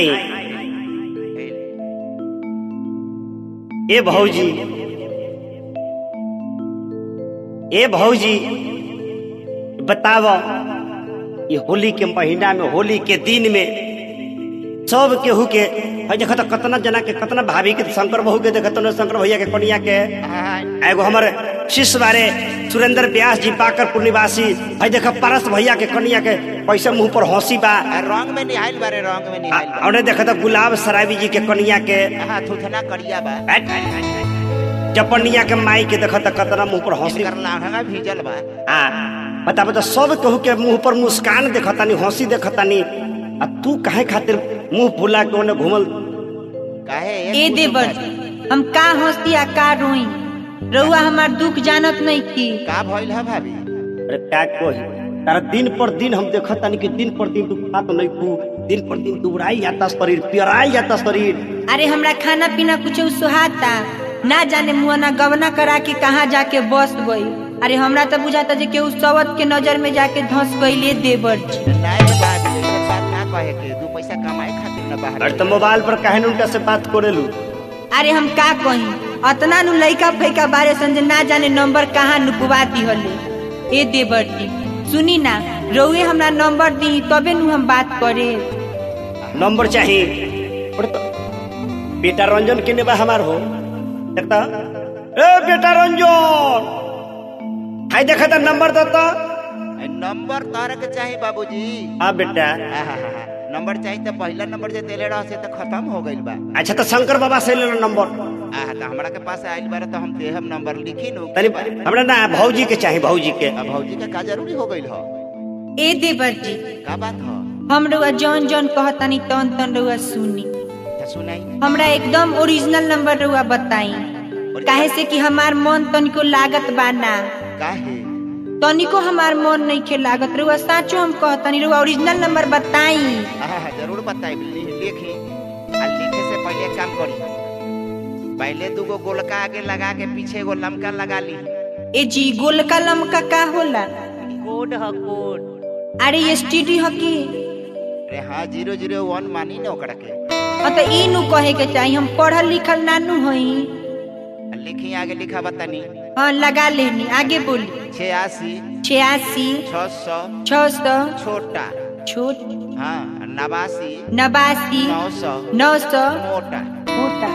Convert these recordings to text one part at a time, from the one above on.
आई ए भौजी ए भौजी बताव ये होली के महीना में होली के दिन में सब केहू के है देखो तो कतना जना के कतना भाभी के शंकर बहू के देखो तो शंकर भैया के कनिया के एगो हमर शिष्य बारे सुरेंद्र व्यास जी पाकरपुर निवासी है देखो पारस भैया के कनिया के पैसा मुंह पर हंसी बा रंग में निहाइल बारे रंग में निहाइल बा और देखो तो गुलाब सराबी जी के कनिया के हाँ थुथना करिया बा जपनिया के माई के देखो तो कतना मुंह पर हंसी कर लाहंगा भीजल बा आ बता बता सब केहू के मुंह पर मुस्कान देखतानी हंसी देखतानी आ तू काहे खातिर मुंह फुला के ओने घूमल काहे ए देवर हम का हंसती आ का रोई रउआ हमार दुख जानत नहीं की का भइल है भाभी अरे क्या कोही तारा दिन पर दिन हम देखतानी कि दिन पर दिन तू खात नहीं तू दिन पर दिन दुबराई जाता शरीर पियराई जाता शरीर अरे हमरा खाना पीना कुछ सुहाता ना जाने मुआ ना गवना करा के कहाँ जाके बस गई अरे हमरा तो बुझाता जे केहू सवत के नजर में जाके धंस गईले देवर जी। नहीं भाभी ऐसे बात ना कहे के दू पैसा कमाए खातिर ना बाहर अरे तो मोबाइल पर काहे न उनका से बात करेलू अरे हम का कही अतना नु लइका फैका बारे संजे ना जाने नंबर कहाँ नुकवा दिहले ए देवर जी सुनी ना रउए हमरा नंबर दी तबे नु हम बात करे नंबर चाहिए अरे तो बेटा रंजन के नेबा हमार हो देखता ए बेटा रंजन हाय देखा था नंबर देता ए, नंबर तारे के चाहिए बाबूजी हाँ बेटा आहाहा, नंबर चाहिए तो पहला नंबर जे देले रह से तो खत्म हो गइल बा अच्छा तो शंकर बाबा से ले लो नंबर आहा तो हमरा के पास आइल बारे तो हम देहम नंबर लिखी नु तनी हमरा ना भौजी के चाहिए भौजी के अब भौजी का का जरूरी हो गइल हो ए देवर जी का बात हो हम रउआ जौन जौन कहतानी तौन तौन रउआ सुनी तो सुनाई हमरा एकदम ओरिजिनल नंबर रउआ बताई काहे से कि हमार मन तनिको लागत बा ना काहे तनिको हमार मन नहीं के लागत रउआ साचो हम कहतानी रउआ ओरिजिनल नंबर बताई आहा, जरूर बताई लिखी आ लिखे से पहले एक काम करी पहले दूगो गोलका आगे लगा के पीछे एगो लमका लगा ली ए जी गोलका लमका का होला कोड ह कोड अरे ये स्टीडी ह की अरे हाँ जीरो जीरो वन मानी ना ओकरा के हाँ तो ई नु कहे के चाहिए हम पढ़ल लिखल नानू हई आ लिखी आगे लिखा बतानी हाँ लगा लेनी आगे बोली छियासी छियासी छह सौ छह सौ छोटा छोट हाँ नवासी नवासी नौ सौ नौ सौ मोटा मोटा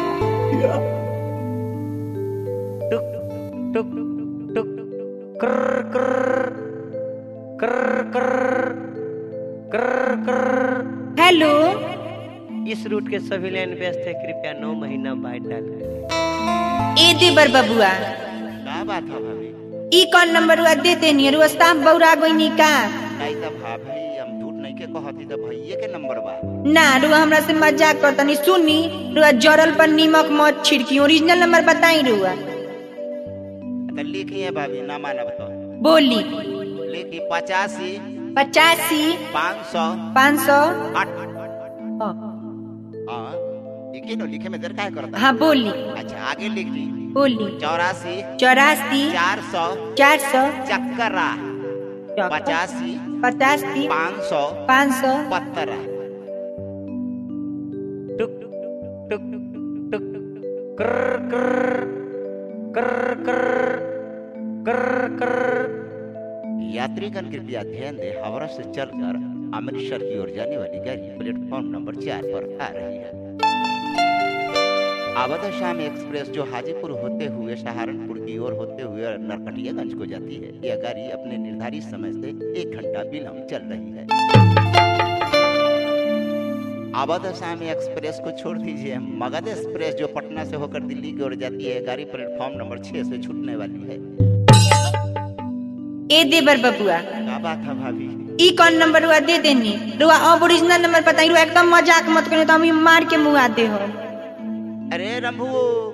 टुक टुक टुक कर कर कर कर कर कर हेलो इस रूट के सभी लाइन व्यस्त है कृपया नौ महीना बाइट डालें ए देवर बबुआ का बात है भाभी ई कौन नंबर हुआ दे देनी रुआ साफ बौरा गोइनी का नहीं तो भाभी हम झूठ नहीं के कहती तो भैये के नंबर बा ना रुआ हमरा से मजाक करतनी सुनी रुआ जरल पर नीमक मत छिड़की ओरिजिनल नंबर बताई रुआ तो लिखी है भाभी ना मानब तो बोली लिखी पचासी पचासी पाँच सौ पाँच सौ आठ हाँ लिखी नो लिखे में देर काय करता हाँ बोली अच्छा आगे लिख ली बोली चौरासी चौरासी चार सौ चार सौ चक्करा पचासी पचासी पाँच सौ पाँच सौ पत्तरा टुक टुक टुक कर कर कर कर कर कर यात्रीगण कृपया ध्यान दें हावड़ा से चलकर अमृतसर की ओर जाने वाली गाड़ी प्लेटफॉर्म नंबर चार पर आ रही है आवधा शाम एक्सप्रेस जो हाजीपुर होते हुए सहारनपुर की ओर होते हुए नरकटियागंज को जाती है यह गाड़ी अपने निर्धारित समय से एक घंटा विलम्ब चल रही है अवध शाम एक्सप्रेस को छोड़ दीजिए मगध एक्सप्रेस जो पटना से होकर दिल्ली की ओर जाती है गाड़ी प्लेटफॉर्म नंबर छह से छूटने वाली है ए देवर बबुआ क्या बात है भाभी ई कौन नंबर हुआ दे देनी रुआ अब ओरिजिनल नंबर बताई रुआ एकदम मजाक मत करियो तो हम ई मार के मुआ दे हो अरे रंभू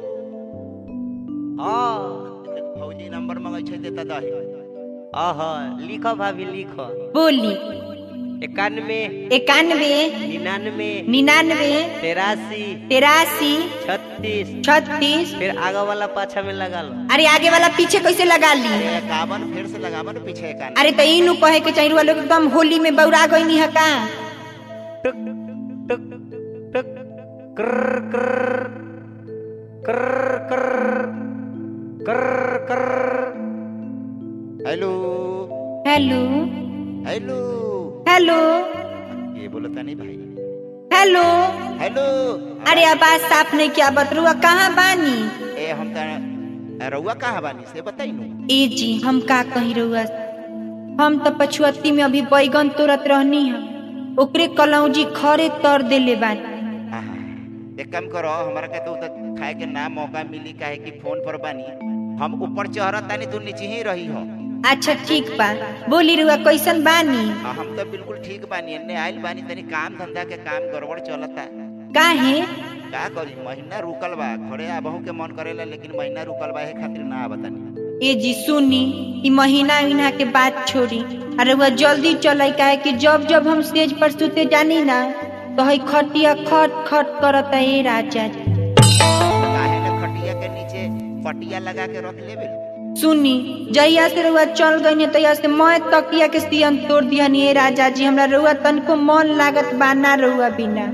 हाँ फौजी नंबर मंगै छै देता दही आह लिखो भाभी लिखो बोली इक्यानवे इक्यानवे निन्यानवे निन्यानवे तिरासी तिरासी छत्तीस छत्तीस फिर आगे वाला पाछा में लगा लो अरे आगे वाला पीछे कैसे लगा ली अरे इक्यावन फिर से लगावन पीछे इक्यावन अरे तो इनू कहे के चाहिए रुआ लोग एकदम होली में बौरा गईनी है का टुक टुक टक कर कर कर कर कर कर हेलो हेलो हेलो हेलो ये बोलता नहीं भाई हेलो हेलो अरे आवाज साफ नहीं किया बतरुआ कहाँ बानी ए हम त रउआ कहाँ बानी से बताई नु ए जी हम का कही रहुआ हम तो पछुअत्ती में अभी बैगन तोड़त रहनी है ओकरे कलौजी खरे तर देले बानी आहा, एक काम करो हमारा के तो उधर खाए के ना मौका मिली काहे कि फोन पर बानी हम ऊपर चढ़त तानी तू नीचे ही रही हो अच्छा ठीक बा बोली रुआ कैसन बानी आ, हम तो बिल्कुल ठीक बानी एने आइल बानी तनी काम धंधा के काम गड़बड़ चलता काहे का करी महीना रुकल बा घरे आबहू के मन करेला लेकिन महीना रुकल बा है खातिर ना आवतानी ए जी सुनी ई महीना महीना के बात छोड़ी अरे वह जल्दी चले काहे कि जब जब हम स्टेज पर सुते जानी ना तो हई खटिया खट खट करत है ए राजा जी काहे न खटिया के नीचे पटिया लगा के रख लेबे सुनी जहिया से रुआ चल गई तहिया से मैं तकिया के सियन तोड़ दिया नी ए राजा जी हमरा रुआ तनको मन लागत बा ना रुआ बिना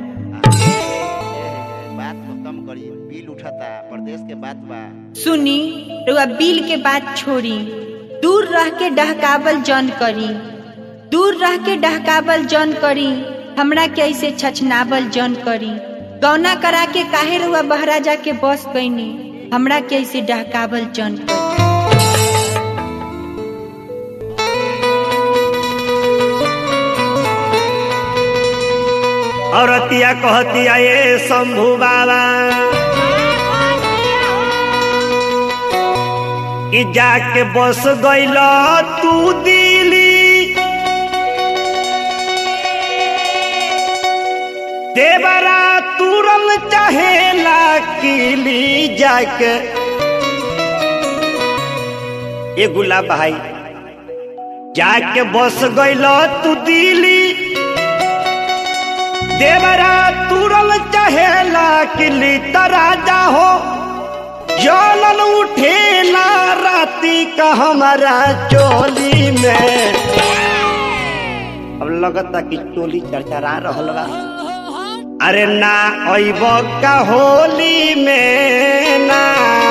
बात खत्म करी बिल उठाता प्रदेश के बात बा सुनी रुआ बिल के बात छोड़ी दूर रह के डहकावल जन करी दूर रह के डहकावल जन करी हमरा के ऐसे छछनावल जन करी गौना करा के काहे रुआ बहरा जाके बस गईनी हमरा के ऐसे डहकावल जन करी औरतिया कहतिया ये शंभू बाबा कि जाके बस गइल तू दिली देवरा तुरल चाहेला किली जाके ए गुलाब भाई जाके बस गइल तू दिली देवरा तुरल चहेला किली तराजा हो जलन उठेला राती का हमारा चोली में अब लगता कि चोली चरचरा रहल बा अरे ना अइब का होली में ना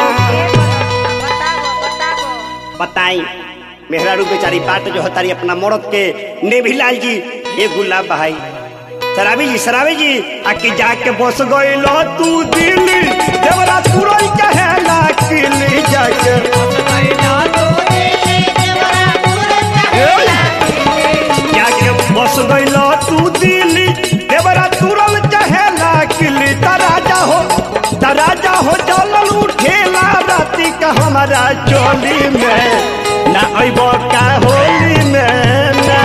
बताई मेहरारू बेचारी बाट जो हतारी अपना मरद के नेभिलाल जी ए गुलाब भाई शराबी जी शराबी जी आके जाके बस गइलो तू दिल्ली देवरा तुरई कहेला किली जाके जाके बस गइलो तू दिल्ली देवरा तुरल कहेला किली तराजा हो तराजा हो चलल उठेला राती का हमारा चोली में ना अइबो का होली में ना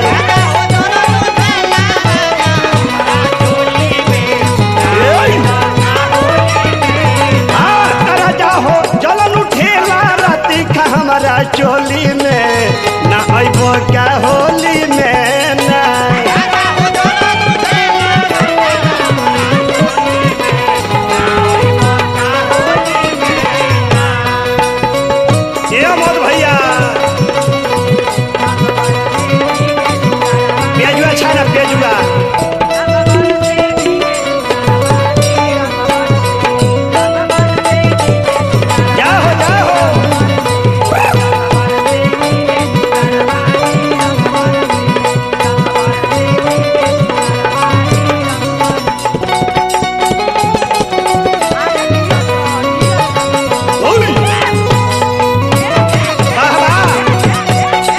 हाँ, राजा हो जलन उठेला राती का हमारा चोली में ना अइबो क्या होली में ना ये अमोद भैया पेजुआ छा ना पेजुआ जाओ जाओ ओली वाह वाह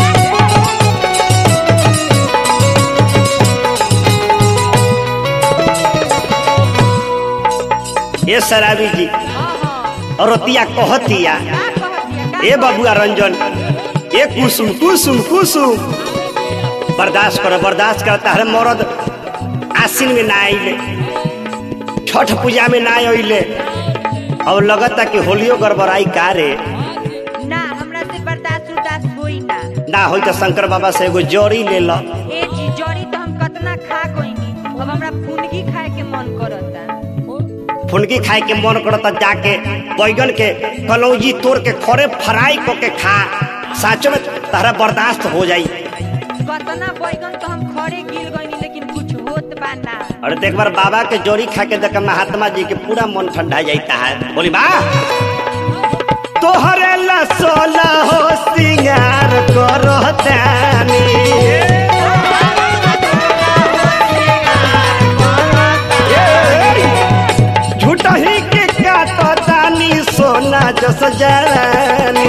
ये शराबी जी औरतिया कहतिया ए बबुआ रंजन ए कुसुम कुसुम कुसुम बर्दाश्त करो बर्दाश्त करो तारे मरद आसिन में ना आइले छठ पूजा में ना आइले और लगता कि होलियो गड़बड़ाई का रे ना हमरा से बर्दाश्त उर्दाश्त होई ना ना होई तो शंकर बाबा से एगो जोड़ी ले लो ए जी जड़ी तो हम कतना खा गईनी अब हमरा फुनगी खाए के मन करता फुनगी खाए के मन करता जाके बैगन के कलौजी तोड़ के खरे फ्राई को के खा साचो में तारा बर्दाश्त हो जाई कतना बैगन तो हम खड़े गिर गईनी लेकिन कुछ होत बा ना और तो एक बार बाबा के जोड़ी खा के देख महात्मा जी के पूरा मन ठंडा जाता है बोली बा तोहरे ला सोला हो सिंगार करो तानी झूठा ही के काटो तानी सोना जस जानी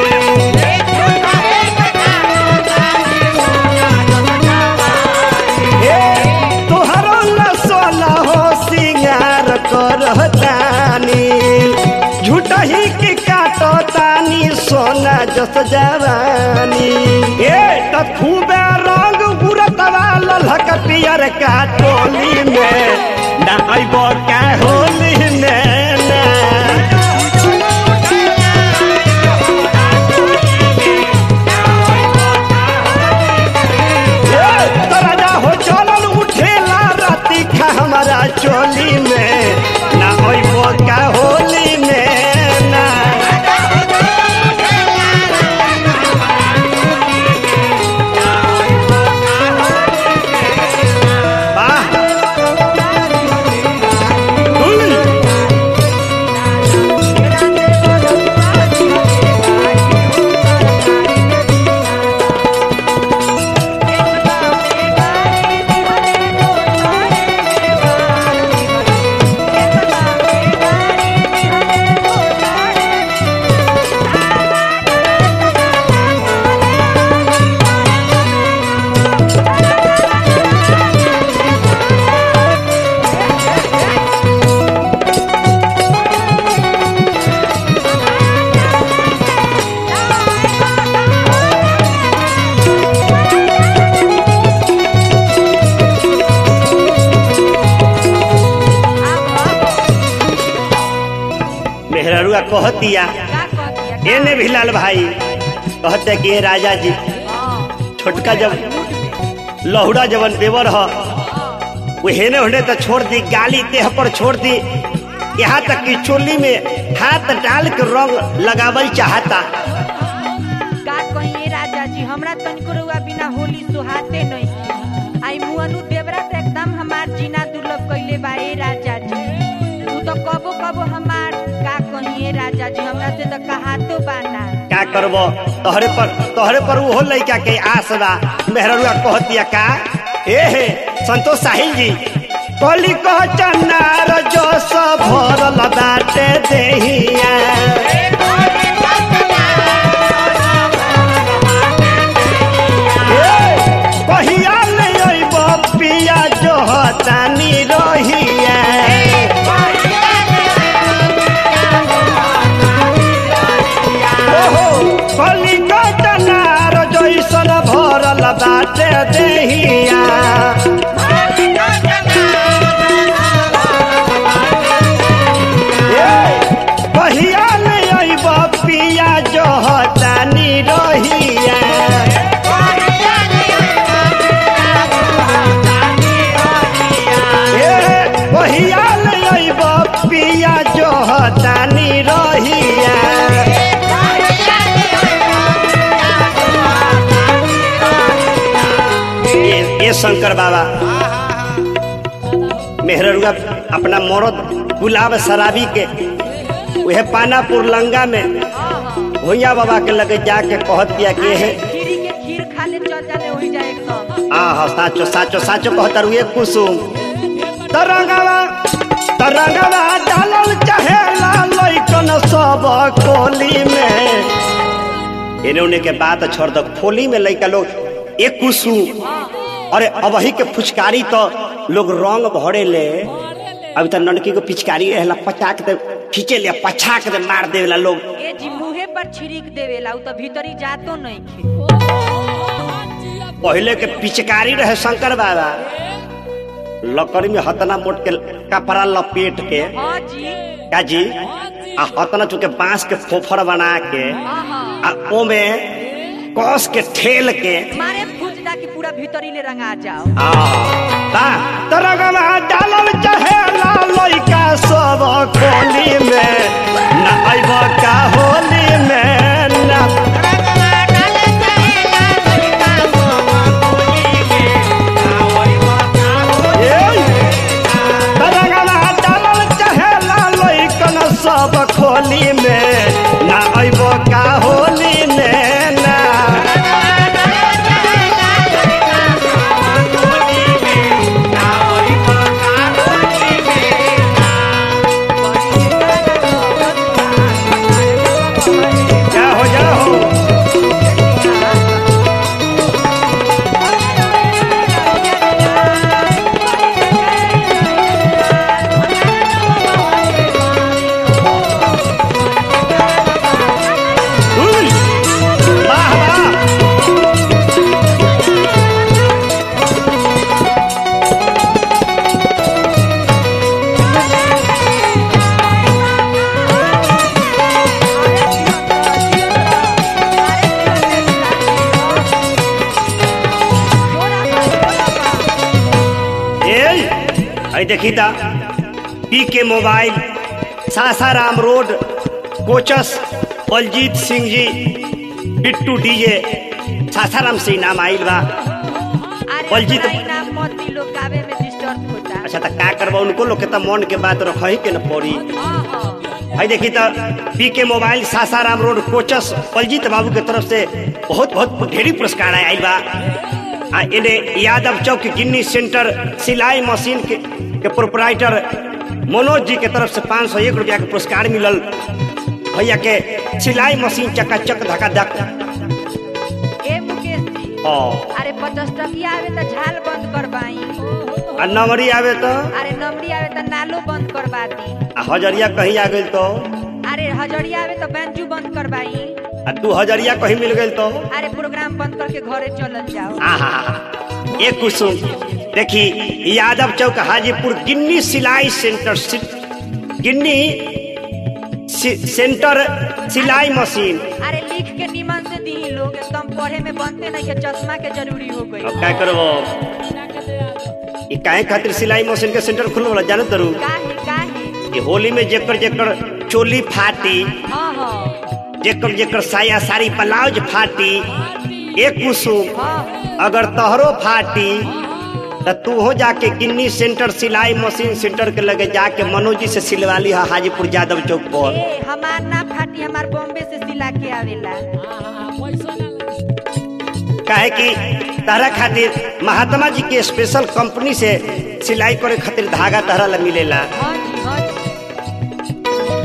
तोहरो ला सोना हो सिंगार करो तानी झूठा ही के काटो तानी सोना जस जवानी ए त खूबे रंग बुरतवा ललहक पियर का टोली में ना अइबो का होली में ना ए, त राजा हो चलल उठेला राती खा हमारा चोली में ना अइबो का होली में ना वाह हुई। मेहररुआ कहतिया का कहतिया एने भी लाल भाई कहते कि ये राजा जी छोटका जब लहुड़ा जवन देवर ह वो हेने होने तो छोड़ दी गाली देह पर छोड़ दी यहाँ तक कि चोली में हाथ डाल के रंग लगावल चाहता का कहिए राजा जी हमरा तनिको रउआ बिना होली सुहाते नहीं आई मुअनु देवरा तो एकदम हमार जीना दुर्लभ कइले बा ए राजा जी तू तो कबो कबो हमार का कहिए राजा जी हमरा से तो कहातो बाना क्या करबो तोहरे पर तोहरे पर वो लइका के आस बा मेहररुआ कहतिया का ए हे संतोष साहिल जी कली कह चन्नार जो सब भरल बाटे देहिया कहिया ले अइब पिया जो हतानी रहिया ओहो कलिका चनार जैसन भरल बाटे देहिया ए, कहिया ले अइब पिया जो हतानी रहिया ए, कहिया ले अइब पिया जो हतानी रहिया ये ये शंकर बाबा मेहररुआ अपना मरद गुलाब शराबी के वह पानापुर लंगा में भैया बाबा के लगे जाके कहत दिया कि हे खीरी के खीर खा ले चल जाने वही जाए एकदम आ हा साचो साचो साचो कहतर हुए कुसुम तरंगवा तरंगवा डालल चाहेला लइकन सब कोली में इन्हें उन्हें के बात छोड़ दो खोली में लइका लोग एक कुसुम अरे अब वही के फुचकारी तो लोग रंग भरे ले अभी तो ननकी को पिचकारी रहला पचाक दे खींचे ले पछाक दे मार देवेला लोग ए जी मुहे पर छिड़क देवेला उ तो भीतरी जातो नहीं खे पहले के पिचकारी रहे शंकर बाबा लकड़ी में हतना मोट के कपड़ा लपेट के हाँ जी का जी आ हतना चुके बांस के फोफर बना के हाँ हाँ आ ओमे कस के ठेल के मारे फूटदा की पूरा भीतरी ले रंगा जाओ आ ता तरगमा डालल चहेला लइका सब कोली में ना अइब का होली में ना ए आई देखी था P K mobile Sasaram road Kochas Baljeet Singh ji Bittu DJ Sasaram से इनाम आइल बा अरे बलजीत- हमरा इनाम मत दी लोग गावे में डिस्टर्ब होता अच्छा तो का करबा उनको लोग के तो मन के बात रखही के न पड़ी हाँ हाँ भाई देखी तो P K mobile Sasaram road Kochas Baljeet बाबू के तरफ से बहुत बहुत ढेरी पुरस्कार आयल बा आ इन्हें यादव चौक गिन्नी सेंटर सिलाई मशीन के, के प्रोपराइटर मनोज जी के तरफ से पाँच सौ एक रुपया के पुरस्कार मिलल भैया के सिलाई मशीन चकाचक धका धक ए मुकेश जी और अरे पचास टकिया आवे त झाल बंद करवाई आ नंबरी आवे तो अरे नमरी आवे त नालो बंद करवा दी आ हजरिया कहीं आ गई तो अरे हजरिया आवे त बैंजू बंद करवाई आ दू हजरिया कहीं मिल गई तो अरे प्रोग्राम बंद करके घरे चलल जाओ आहा एक कुसुम देखी यादव चौक हाजीपुर गिन्नी सिलाई सेंटर सि- गिन्नी सि- सेंटर सिलाई मशीन अरे लिख के निमन से दी लोग एकदम पढ़े में बनते नहीं के चश्मा के जरूरी हो गई अब क्या करबो ई काहे खातिर सिलाई मशीन के सेंटर खुलल वाला जानत दरू काहे काहे ये होली में जेकर जेकर चोली फाटी हाँ हाँ जेकर जेकर साया साड़ी ब्लाउज फाटी एक कुसुम हाँ अगर तहरो फाटी तो तू हो जाके गिन्नी सेंटर सिलाई मशीन सेंटर के लगे जाके मनोज जी से सिलवा ली है हाजीपुर यादव चौक पर ए हमार ना फाटी हमार बॉम्बे से सिला के आवेला काहे कि तारा खातिर महात्मा जी के स्पेशल कंपनी से सिलाई करे खातिर धागा तारा ला मिलेला हाँ जी हाँ जी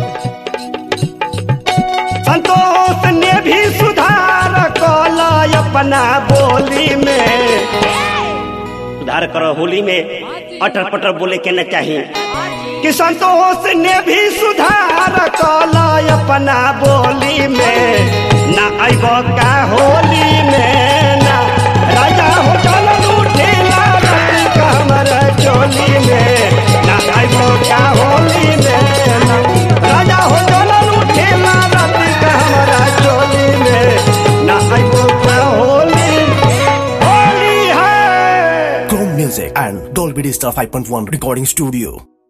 संतोष ने भी सुधार कला अपना बोली में सुधार करो होली में अटर पटर बोले के न चाहिए कि संतोष ने भी सुधार कला अपना बोली में ना अइब का होली में ना राजा हो चल लूटेला रति कमर चोली में ना अइब का होली में ना राजा हो चल लूटेला रति कमर चोली में ना अइब का होली होली है Chrome Music and Dolby Digital 5.1 Recording Studio.